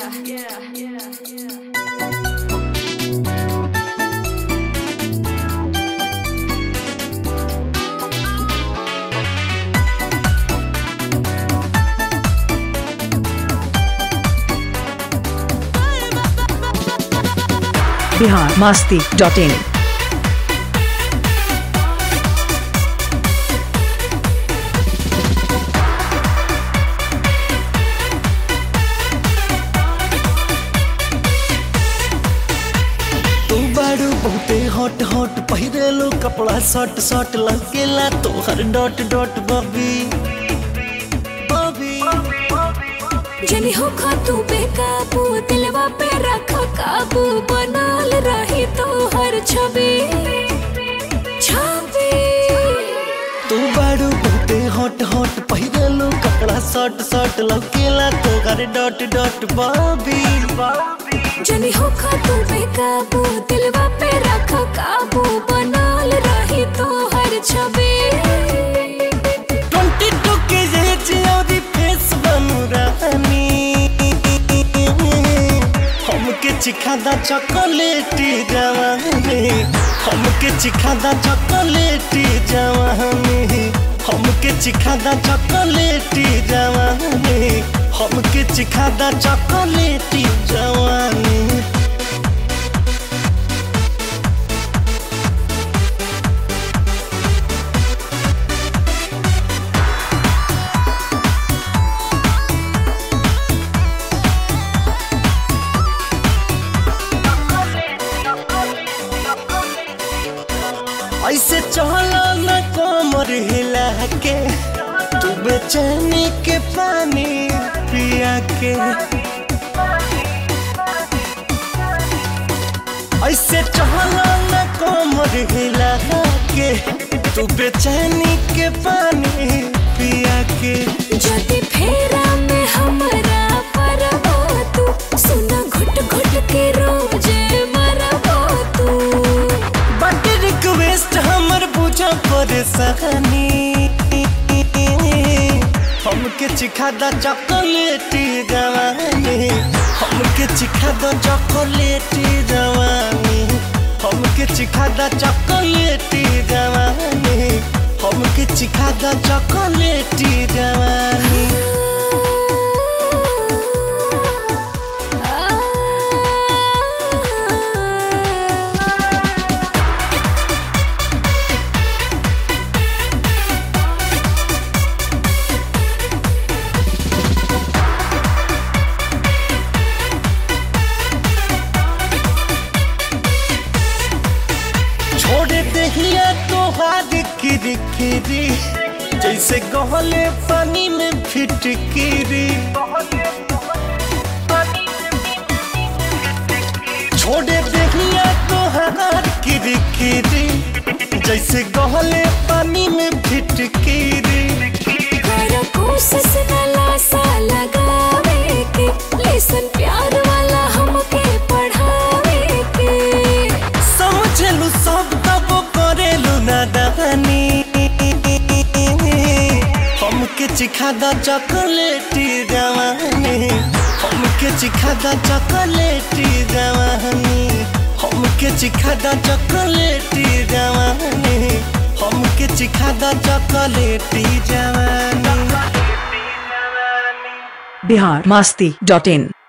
Bihar Masti dot in तू बारू बहुते हॉट हॉट पहिरेलो कपड़ा शॉर्ट शॉर्ट लगेला तोहर डॉट डॉट बबी बबी जनी हो खा तू बेकाबू दिलवा पे रखा काबू बनल रही तो हर छवि छवि तू बारू बहुते हॉट हॉट पहिरेलो कपड़ा शॉर्ट शॉर्ट लगेला तोहर डॉट डॉट बबी जनी हो खा तू बेकाबू दिलवा पे रखा काबू बनल रही तो हर छवि ट्वेंटी टू के एज और फेस बनू रानी हमके चिखादा चॉकलेटी जवानी हमके चिखादा चॉकलेटी जवानी हमके चिखादा चॉकलेटी जवानी हमके चिखादा चॉकलेटी जवानी ऐसे चला न कमर हिला के तू बेचैनी के पानी पिया के ऐसे चला न कमर हिला के तू बेचैनी के पानी पिया के जदी फेरा में हमरा परबो तू सुना घुट घुट के रोज मरबो तू बट रिक्वेस्ट हमर बुझा परेशानी हमके चिखा दा चॉकलेटी जवानी हमके चिखा दा चॉकलेटी जवानी हमके चिखा दा चॉकलेटी जवानी हमके चिखा दा चॉकलेटी जवानी छोड़ दहिया तो हाथ किरी किरी जैसे गहले पानी में फिटकिरी छोड़ दहिया तो हाथ किरी किरी जैसे गहले पानी में फिटकिरी कर कोशिश न लासा लगावे के लेसन प्यार वाला हमके पढ़ावे के समझलू सब तब करेलू नादानी हमके चिखा दा चॉकलेटी जवानी हमके चिखा दा चॉकलेटी जवानी हमके चिखा दा चॉकलेटी जवानी हमके चिखा दा चॉकलेटी जवानी बिहार मस्ती डॉट इन